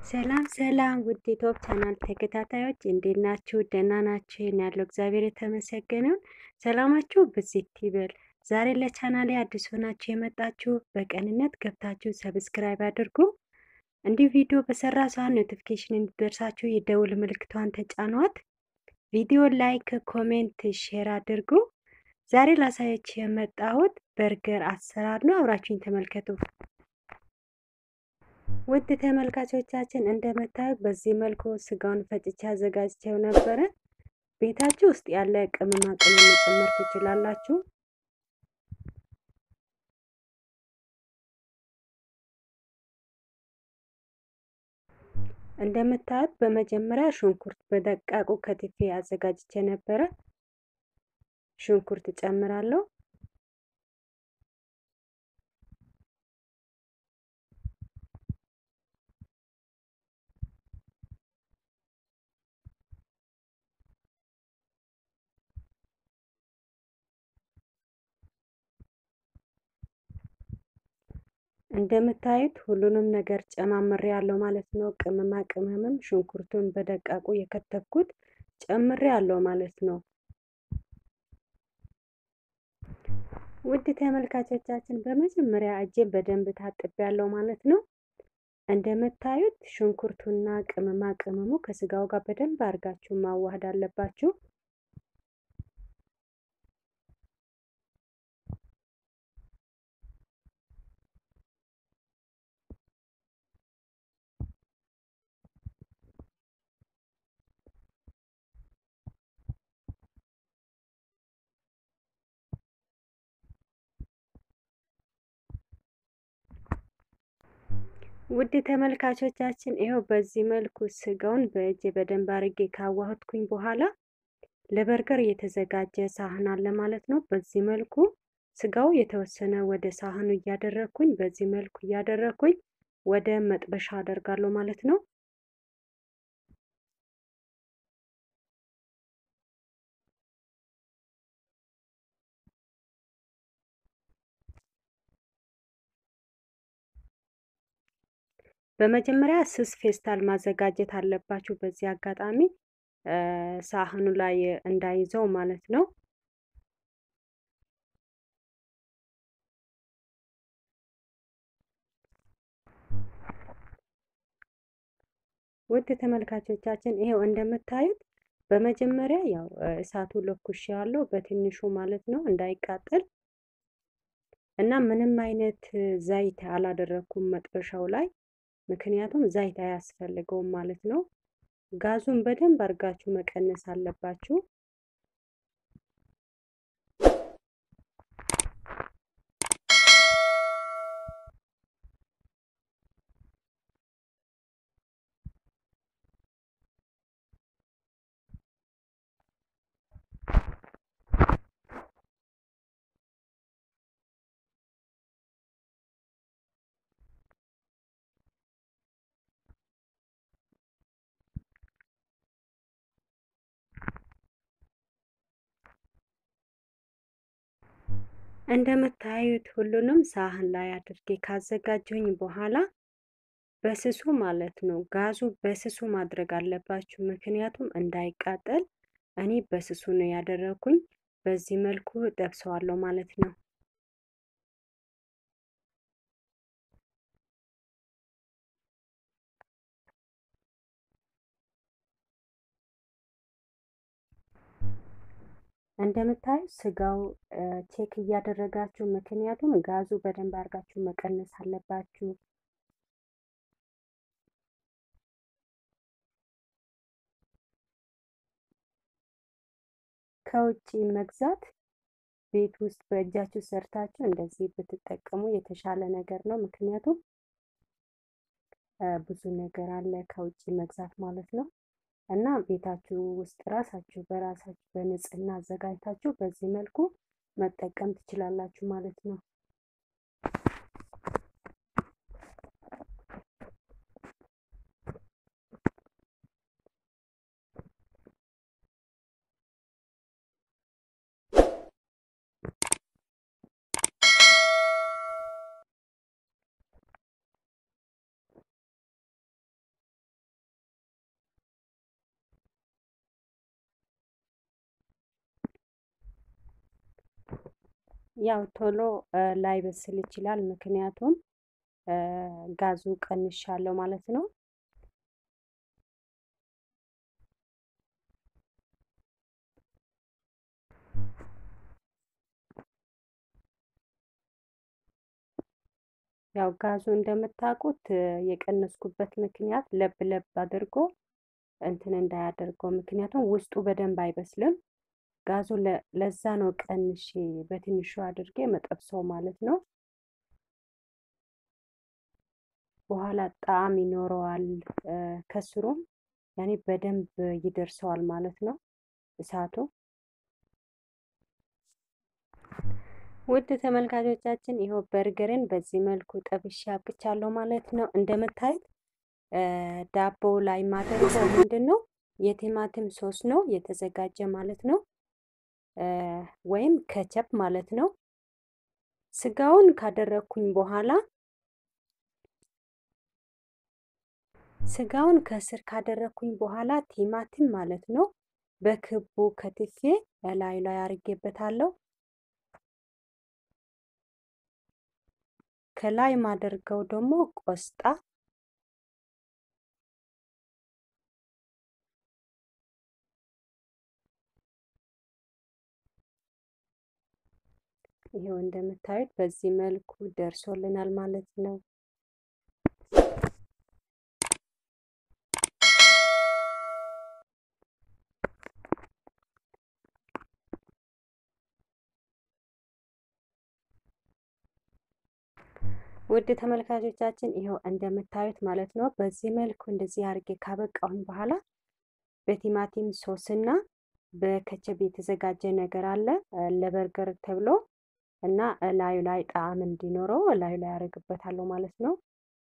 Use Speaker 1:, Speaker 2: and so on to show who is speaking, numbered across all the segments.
Speaker 1: ሰላም ሰላም ውድ ዩቲዩብ ቻናል ተከታታዮች እንዴት ናችሁ? ደህና ናችሁ? ይህን ያለው እግዚአብሔር የተመሰገነውን ሰላማችሁ ብዝት ይበል። ዛሬ ለቻናሌ አዲስ ሆናችሁ የመጣችሁ በቀንነት ገብታችሁ ሰብስክራይብ አድርጉ። እንዲህ ቪዲዮ በሰራ ሰዓት ኖቲፊኬሽን እንዲደርሳችሁ የደውል ምልክቷን ተጫኗት። ቪዲዮ ላይክ፣ ኮሜንት፣ ሼር አድርጉ። ዛሬ ላሳያችሁ የመጣሁት በርገር አሰራር ነው። አብራችሁኝ ተመልከቱ። ውድ ተመልካቾቻችን እንደምታዩት በዚህ መልኩ ስጋውን ፈጭቼ አዘጋጅቼው ነበረ። ቤታችሁ ውስጥ ያለ ቅመማ ቅመም መጨመር ትችላላችሁ። እንደምታዩት በመጀመሪያ ሽንኩርት በደቃቁ ከትፌ አዘጋጅቼ ነበረ። ሽንኩርት እጨምራለሁ። እንደምታዩት ሁሉንም ነገር ጨማምሬ ያለው ማለት ነው። ቅመማ ቅመምም ሽንኩርቱን በደቃቁ የከተፍኩት ጨምሬ ያለው ማለት ነው። ውድ ተመልካቾቻችን በመጀመሪያ እጄን በደንብ ታጥቤ ያለው ማለት ነው። እንደምታዩት ሽንኩርቱና ቅመማ ቅመሙ ከስጋው ጋር በደንብ አድርጋችሁ ማዋሃድ አለባችሁ። ውድ ተመልካቾቻችን ይኸው በዚህ መልኩ ስጋውን በእጅ በደንብ አርጌ ካዋህድኩኝ በኋላ ለበርገር የተዘጋጀ ሳህን አለ ማለት ነው። በዚህ መልኩ ስጋው የተወሰነ ወደ ሳህኑ እያደረግኩኝ በዚህ መልኩ እያደረግኩኝ ወደ መጥበሻ አደርጋለሁ ማለት ነው። በመጀመሪያ ስስ ፌስታል ማዘጋጀት አለባችሁ። በዚህ አጋጣሚ ሳህኑ ላይ እንዳይዘው ማለት ነው። ውድ ተመልካቾቻችን ይሄው እንደምታዩት በመጀመሪያ ያው እሳቱ ለኩሽ ያለው በትንሹ ማለት ነው እንዳይቃጠል እና ምንም አይነት ዘይት አላደረኩም መጥበሻው ላይ ምክንያቱም ዘይት አያስፈልገውም ማለት ነው። ጋዙን በደንብ አድርጋችሁ መቀነስ አለባችሁ። እንደምታዩት ሁሉንም ሳህን ላይ አድርጌ ካዘጋጀሁኝ በኋላ በስሱ ማለት ነው። ጋዙ በስሱ ማድረግ አለባችሁ፣ ምክንያቱም እንዳይቃጠል። እኔ በስሱ ነው ያደረኩኝ። በዚህ መልኩ ጠብሰዋለሁ ማለት ነው። እንደምታዩ ስጋው ቼክ እያደረጋችሁ ምክንያቱም ጋዙ በደንብ አድርጋችሁ መቀነስ አለባችሁ። ከውጭ መግዛት ቤት ውስጥ በእጃችሁ ሰርታችሁ እንደዚህ ብትጠቀሙ የተሻለ ነገር ነው። ምክንያቱም ብዙ ነገር አለ ከውጭ መግዛት ማለት ነው። እና ቤታችሁ ውስጥ ራሳችሁ በራሳችሁ በንጽህና አዘጋጅታችሁ በዚህ መልኩ መጠቀም ትችላላችሁ ማለት ነው። ያው ቶሎ ላይበስል ይችላል። ምክንያቱም ጋዙ ቀንሻለሁ ማለት ነው። ያው ጋዙ እንደምታውቁት የቀነስኩበት ምክንያት ለብ ለብ አድርጎ እንትን እንዳያደርገው፣ ምክንያቱም ውስጡ በደንብ አይበስልም። ጋዙ ለዛ ነው ቀንሼ በትንሹ አድርጌ መጠብሰው ማለት ነው። በኋላ ጣዕም ይኖረዋል። ከስሩም ያኔ በደንብ ይደርሰዋል ማለት ነው እሳቱ። ውድ ተመልካቾቻችን ይኸው በርገርን በዚህ መልኩ ጠብሼ አብቅቻለሁ ማለት ነው። እንደምታዩት ዳቦ ላይ ማደርገው ምንድን ነው የቲማቲም ሶስ ነው የተዘጋጀ ማለት ነው፣ ወይም ከቸፕ ማለት ነው። ስጋውን ካደረግኩኝ በኋላ ስጋውን ከስር ካደረግኩኝ በኋላ ቲማቲም ማለት ነው በክቡ ከትፌ እላዩ ላይ አድርጌበታለሁ። ከላይ ማደርገው ደግሞ ቆስጣ ይሄው እንደምታዩት በዚህ መልኩ ደርሶልናል ማለት ነው። ውድ ተመልካቾቻችን ይኸው እንደምታዩት ማለት ነው። በዚህ መልኩ እንደዚህ አድርጌ ካበቃሁኝ በኋላ በቲማቲም ሶስና በከቸብ የተዘጋጀ ነገር አለ ለበርገር ተብሎ እና ላዩ ላይ ጣዕም እንዲኖረው ላዩ ላይ ያደርግበታለሁ ማለት ነው።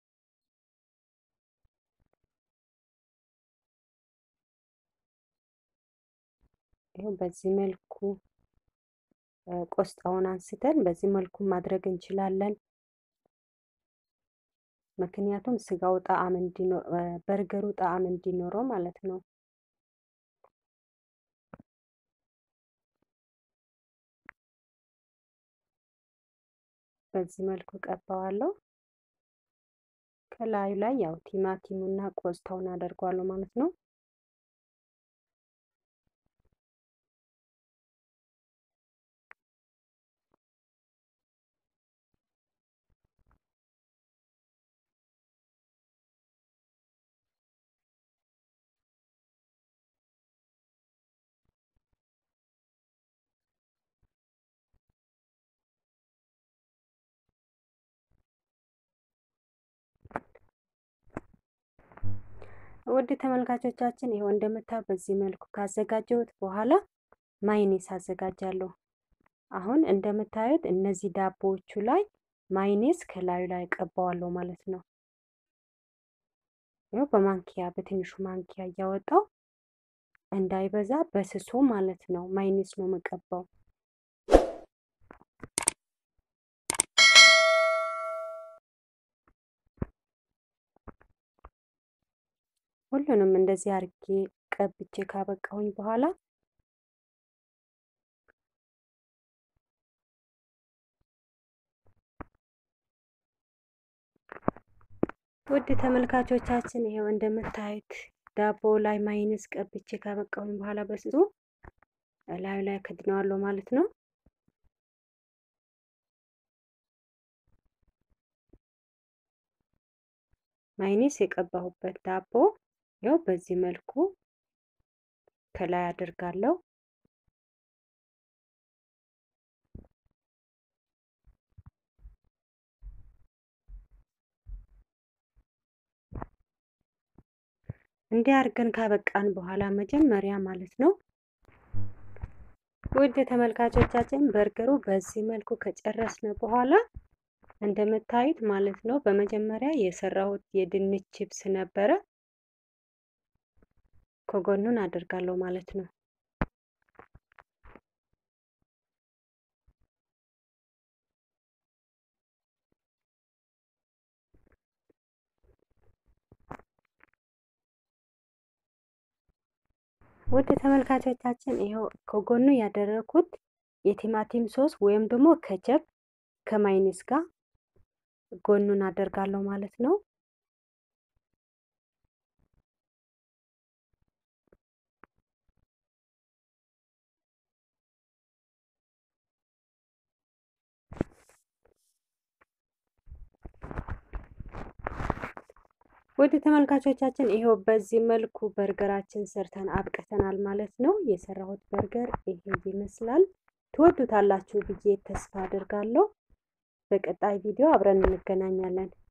Speaker 1: ይኸው በዚህ መልኩ ቆስጣውን አንስተን በዚህ መልኩ ማድረግ እንችላለን። ምክንያቱም ስጋው ጣዕም እንዲኖር በርገሩ ጣዕም እንዲኖረው ማለት ነው። በዚህ መልኩ ቀባዋለሁ። ከላዩ ላይ ያው ቲማቲሙና ቆስጣውን አደርገዋለሁ ማለት ነው። ውድ ተመልካቾቻችን ይኸው እንደምታው በዚህ መልኩ ካዘጋጀሁት በኋላ ማይኔስ አዘጋጃለሁ። አሁን እንደምታዩት እነዚህ ዳቦዎቹ ላይ ማይኔስ ከላዩ ላይ ቀባዋለሁ ማለት ነው። ይኸው በማንኪያ በትንሹ ማንኪያ እያወጣው እንዳይበዛ በስሱ ማለት ነው ማይኔስ ነው የምቀባው። ሁሉንም እንደዚህ አርጌ ቀብቼ ካበቃሁኝ በኋላ ውድ ተመልካቾቻችን ይሄው እንደምታዩት ዳቦ ላይ ማይነስ ቀብቼ ካበቃሁኝ በኋላ በስሱ ላዩ ላይ ከድነዋለሁ ማለት ነው። ማይነስ የቀባሁበት ዳቦ ያው በዚህ መልኩ ከላይ አድርጋለሁ። እንዲህ አድርገን ካበቃን በኋላ መጀመሪያ ማለት ነው ውድ ተመልካቾቻችን በርገሩ በዚህ መልኩ ከጨረስን በኋላ እንደምታዩት ማለት ነው በመጀመሪያ የሰራሁት የድንች ቺፕስ ነበረ። ከጎኑን አደርጋለሁ ማለት ነው። ውድ ተመልካቾቻችን ይኸው ከጎኑ ያደረኩት የቲማቲም ሶስ ወይም ደግሞ ከቸፕ ከማይኒስ ጋር ጎኑን አደርጋለሁ ማለት ነው። ውድ ተመልካቾቻችን ይሄው በዚህ መልኩ በርገራችን ሰርተን አብቅተናል ማለት ነው። የሰራሁት በርገር ይሄ ይመስላል። ትወዱታላችሁ ብዬ ተስፋ አድርጋለሁ። በቀጣይ ቪዲዮ አብረን እንገናኛለን።